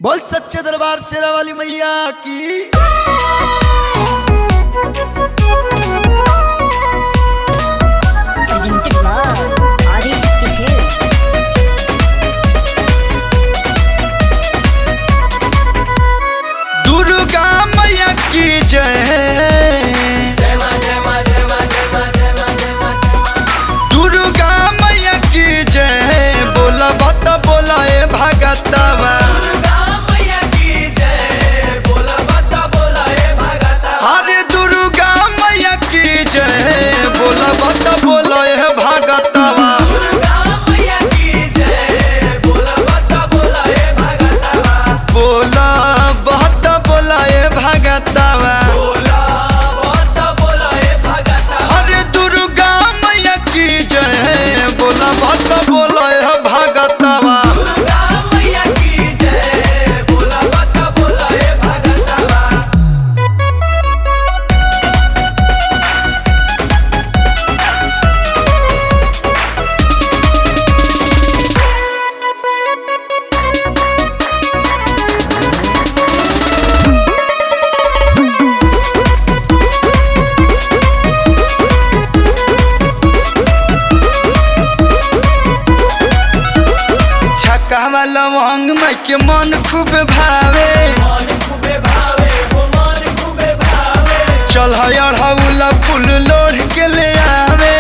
बोल सच्चे दरबार शेरा वाली मैया की presented by Adishti Hills. Durga मैया की जय दुर्गा मैया की जय बोला बत बोला ए भगतवा अरे दुर्गा मैया की जय बोला बत बोला ए भगतवा बोला बत बोला ए भगतवा अरे दुर्गा मैया की जय बोला बत बोला ए भगतवा छक्का वाला लवंग माई के मन खूब भावे चल अढ़ौला फूल लोढ़ के ले आवे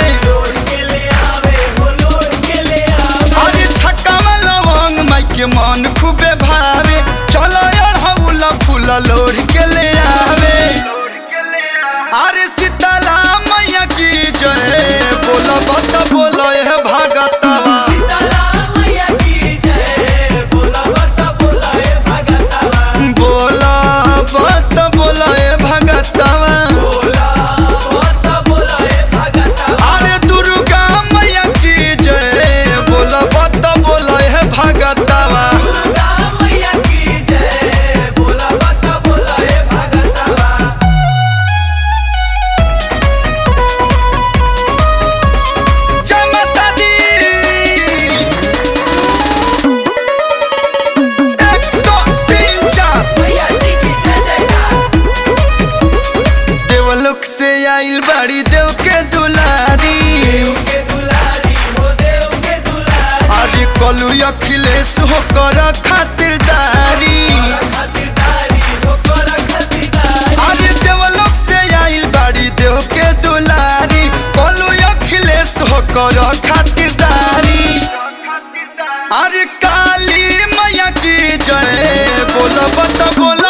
अरे छक्का वाला लवंग माई के मन खूबे भावे चल अढ़ौला फूल लोढ़ के ले आवे अरे सीताला मैया की जय बोलो बत बोलो ए भगतवा बोला बत बोलो ए भगतवा अरे दुर्गा मैया की जय बोला बत बोलो ए भगतवा जय माता दी एक दो तीन चार देवलोक से आइल बाड़ी देव के दुलारी अरे कलू अखिलेश हो कर खातिरदारी अरे देवलोक से आइल बाड़ी देव के दुलारी कलू अखिलेश हो कर खातिरदारी अरे काली मैया की जय बोल बत बोल